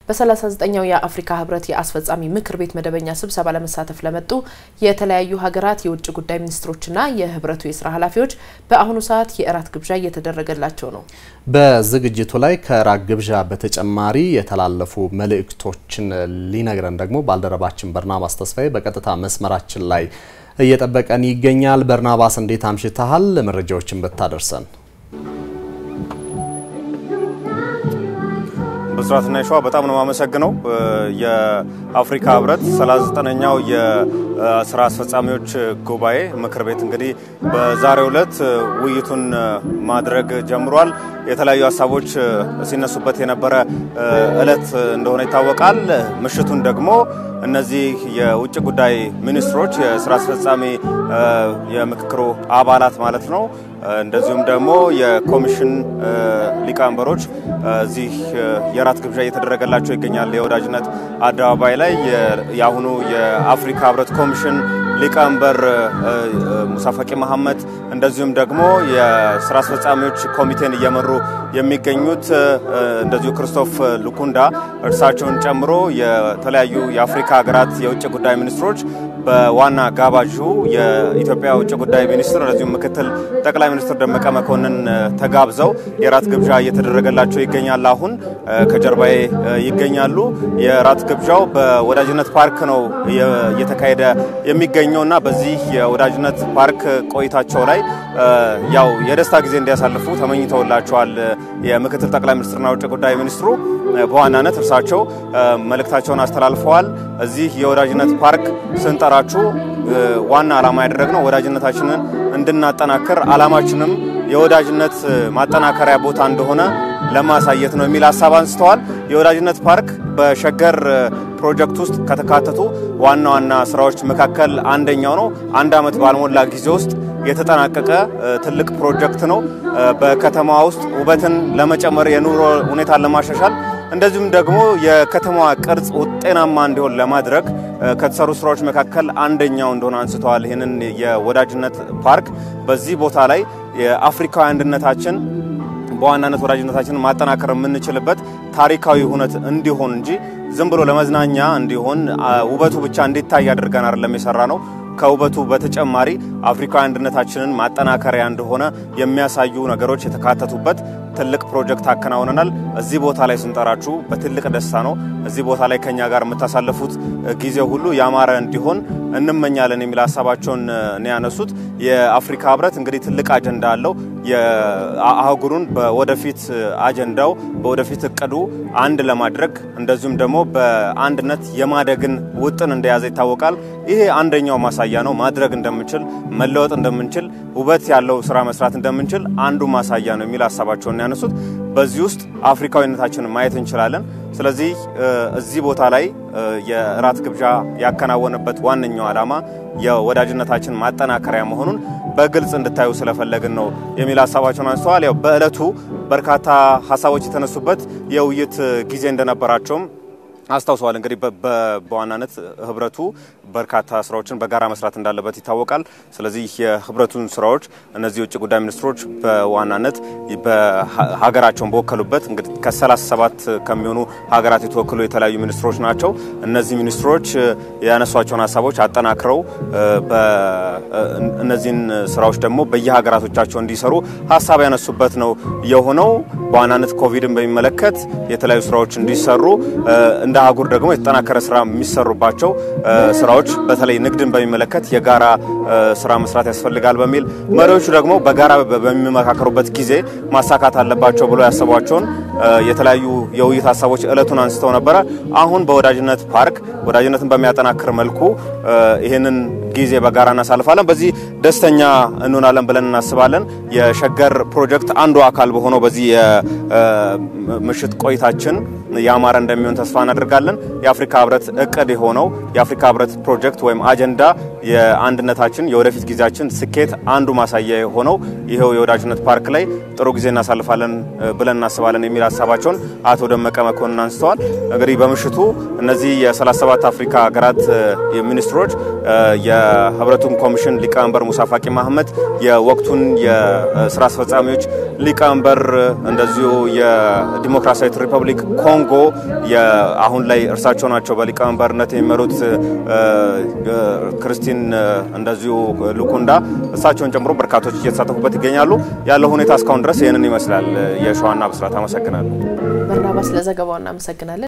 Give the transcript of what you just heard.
በ39ኛው የአፍሪካ ህብረት የአስፈጻሚ ምክር ቤት መደበኛ ስብሰባ ለመሳተፍ ለመጡ የተለያዩ ሀገራት የውጭ ጉዳይ ሚኒስትሮችና የህብረቱ የስራ ኃላፊዎች በአሁኑ ሰዓት የእራት ግብዣ እየተደረገላቸው ነው። በዝግጅቱ ላይ ከእራት ግብዣ በተጨማሪ የተላለፉ መልእክቶችን ሊነግረን ደግሞ ባልደረባችን በርናባስ ተስፋዬ በቀጥታ መስመራችን ላይ እየጠበቀን ይገኛል። በርናባስ እንዴት አምሽተሃል? መረጃዎችን ብታደርሰን ብስራትና ይሸዋ በጣም ነው የማመሰግነው። የአፍሪካ ህብረት 39ኛው የስራ አስፈጻሚዎች ጉባኤ ምክር ቤት እንግዲህ በዛሬው ዕለት ውይይቱን ማድረግ ጀምሯል። የተለያዩ ሀሳቦች ሲነሱበት የነበረ ዕለት እንደሆነ ይታወቃል። ምሽቱን ደግሞ እነዚህ የውጭ ጉዳይ ሚኒስትሮች የስራ አስፈጻሚ የምክክሩ አባላት ማለት ነው እንደዚሁም ደግሞ የኮሚሽን ሊቀመንበሮች እዚህ የራት ግብዣ እየተደረገላቸው ይገኛል። የወዳጅነት አደባባይ ላይ የአሁኑ የአፍሪካ ህብረት ኮሚሽን ሊቀመንበር ሙሳ ፋቂ መሐመድ እንደዚሁም ደግሞ የስራ አስፈጻሚዎች ኮሚቴን እየመሩ የሚገኙት እንደዚሁ ክርስቶፍ ሉኩንዳ እርሳቸውን ጨምሮ የተለያዩ የአፍሪካ ሀገራት የውጭ ጉዳይ ሚኒስትሮች በዋና ጋባዡ የኢትዮጵያ ውጭ ጉዳይ ሚኒስትር እንደዚሁም ምክትል ጠቅላይ ሚኒስትር ደመቀ መኮንን ተጋብዘው የራት ግብዣ እየተደረገላቸው ይገኛል። አሁን ከጀርባዬ ይገኛሉ። የራት ግብዣው በወዳጅነት ፓርክ ነው እየተካሄደ የሚገኘው እና በዚህ የወዳጅነት ፓርክ ቆይታቸው ላይ ያው የደስታ ጊዜ እንዲያሳልፉ ተመኝተውላቸዋል። የምክትል ጠቅላይ ሚኒስትርና ውጭ ጉዳይ ሚኒስትሩ በዋናነት እርሳቸው መልእክታቸውን አስተላልፈዋል። እዚህ የወዳጅነት ፓርክ ስንጠራችሁ ዋና ዓላማ ያደረግነው ወዳጅነታችንን እንድናጠናክር ዓላማችንም የወዳጅነት ማጠናከሪያ ቦታ እንደሆነ ለማሳየት ነው የሚል ሀሳብ አንስተዋል። የወዳጅነት ፓርክ በሸገር ፕሮጀክት ውስጥ ከተካተቱ ዋና ዋና ስራዎች መካከል አንደኛው ነው። አንድ ዓመት ባልሞላ ጊዜ ውስጥ የተጠናቀቀ ትልቅ ፕሮጀክት ነው። በከተማ ውስጥ ውበትን ለመጨመር የኑሮ ሁኔታን ለማሻሻል እንደዚሁም ደግሞ የከተማዋ ቅርጽ ጤናማ እንዲሆን ለማድረግ ከተሰሩ ስራዎች መካከል አንደኛው እንደሆነ አንስተዋል። ይህንን የወዳጅነት ፓርክ በዚህ ቦታ ላይ የአፍሪካዊ አንድነታችን በዋናነት ወዳጅነታችንን ማጠናከር የምንችልበት ታሪካዊ ሁነት እንዲሆን እንጂ ዝም ብሎ ለመዝናኛ እንዲሆን ውበቱ ብቻ እንዲታይ አድርገን አይደለም የሰራ ነው። ከውበቱ በተጨማሪ አፍሪካዊ አንድነታችንን ማጠናከሪያ እንደሆነ የሚያሳዩ ነገሮች የተካተቱበት ትልቅ ፕሮጀክት አከናውነናል። እዚህ ቦታ ላይ ስንጠራችሁ በትልቅ ደስታ ነው። እዚህ ቦታ ላይ ከኛ ጋር የምታሳልፉት ጊዜ ሁሉ ያማረ እንዲሆን እንመኛለን የሚል ሀሳባቸውን ነው ያነሱት። የአፍሪካ ህብረት እንግዲህ ትልቅ አጀንዳ አለው። የአህጉሩን በወደፊት አጀንዳው በወደፊት እቅዱ አንድ ለማድረግ እንደዚሁም ደግሞ በአንድነት የማደግን ውጥን እንደያዘ ይታወቃል። ይሄ አንደኛው ማሳያ ነው። ማድረግ እንደምንችል መለወጥ እንደምንችል ውበት ያለው ስራ መስራት እንደምንችል አንዱ ማሳያ ነው የሚል ሀሳባቸውን ያነሱት። በዚህ ውስጥ አፍሪካዊነታችንን ማየት እንችላለን። ስለዚህ እዚህ ቦታ ላይ የእራት ግብዣ ያከናወነበት ዋነኛው ዓላማ የወዳጅነታችን ማጠናከሪያ መሆኑን በግልጽ እንድታዩ ስለፈለግን ነው የሚል ሀሳባቸውን አንስተዋል። ያው በዕለቱ በርካታ ሀሳቦች የተነሱበት የውይይት ጊዜ እንደነበራቸውም አስታውሰዋል። እንግዲህ በዋናነት ህብረቱ በርካታ ስራዎችን በጋራ መስራት እንዳለበት ይታወቃል። ስለዚህ የህብረቱን ስራዎች እነዚህ የውጭ ጉዳይ ሚኒስትሮች በዋናነት በሀገራቸውን በወከሉበት እንግዲህ ከ37 ከሚሆኑ ሀገራት የተወከሉ የተለያዩ ሚኒስትሮች ናቸው። እነዚህ ሚኒስትሮች ያነሷቸውን ሀሳቦች አጠናክረው እነዚህን ስራዎች ደግሞ በየሀገራቶቻቸው እንዲሰሩ ሀሳብ ያነሱበት ነው የሆነው። በዋናነት ኮቪድን በሚመለከት የተለያዩ ስራዎች እንዲሰሩ እንደ አህጉር ደግሞ የተጠናከረ ስራ የሚሰሩባቸው ስራዎች በተለይ ንግድን በሚመለከት የጋራ ስራ መስራት ያስፈልጋል በሚል መሪዎቹ ደግሞ በጋራ በሚመካከሩበት ጊዜ ማሳካት አለባቸው ብሎ ያሰቧቸውን የተለያዩ የውይይት ሀሳቦች እለቱን አንስተው ነበረ። አሁን በወዳጅነት ፓርክ ወዳጅነትን በሚያጠናክር መልኩ ይህንን ጊዜ በጋራ እናሳልፋለን። በዚህ ደስተኛ እንሆናለን ብለን እናስባለን። የሸገር ፕሮጀክት አንዱ አካል በሆነው በዚህ የምሽት ቆይታችን ያማረ እንደሚሆን ተስፋ እናደርጋለን። የአፍሪካ ህብረት እቅድ የሆነው የአፍሪካ ህብረት ፕሮጀክት ወይም አጀንዳ የአንድነታችን የወደፊት ጊዜያችን ስኬት አንዱ ማሳያ የሆነው ይኸው የወዳጅነት ፓርክ ላይ ጥሩ ጊዜ እናሳልፋለን ብለን እናስባለን የሚል ሀሳባቸውን አቶ ደመቀ መኮንን አንስተዋል። እንግዲህ በምሽቱ እነዚህ የ37 አፍሪካ ሀገራት ሚኒስትሮች የህብረቱን ኮሚሽን ሊቀመንበር ሙሳ ፋቂ ማህመድ፣ የወቅቱን የስራ አስፈጻሚዎች ሊቀመንበር እንደዚሁ የዲሞክራሲያዊት ሪፐብሊክ ኮንጎ አሁን ላይ እርሳቸው ናቸው በሊቀመንበርነት የሚመሩት ክርስቲን እንደዚሁ ሉኩንዳ እሳቸውን ጨምሮ በርካቶች እየተሳተፉበት ይገኛሉ። ያለው ሁኔታ እስካሁን ድረስ ይህንን ይመስላል። የሸዋና ብስራት አመሰግናለሁ። በርናባስ ለዘገባው እናመሰግናለን።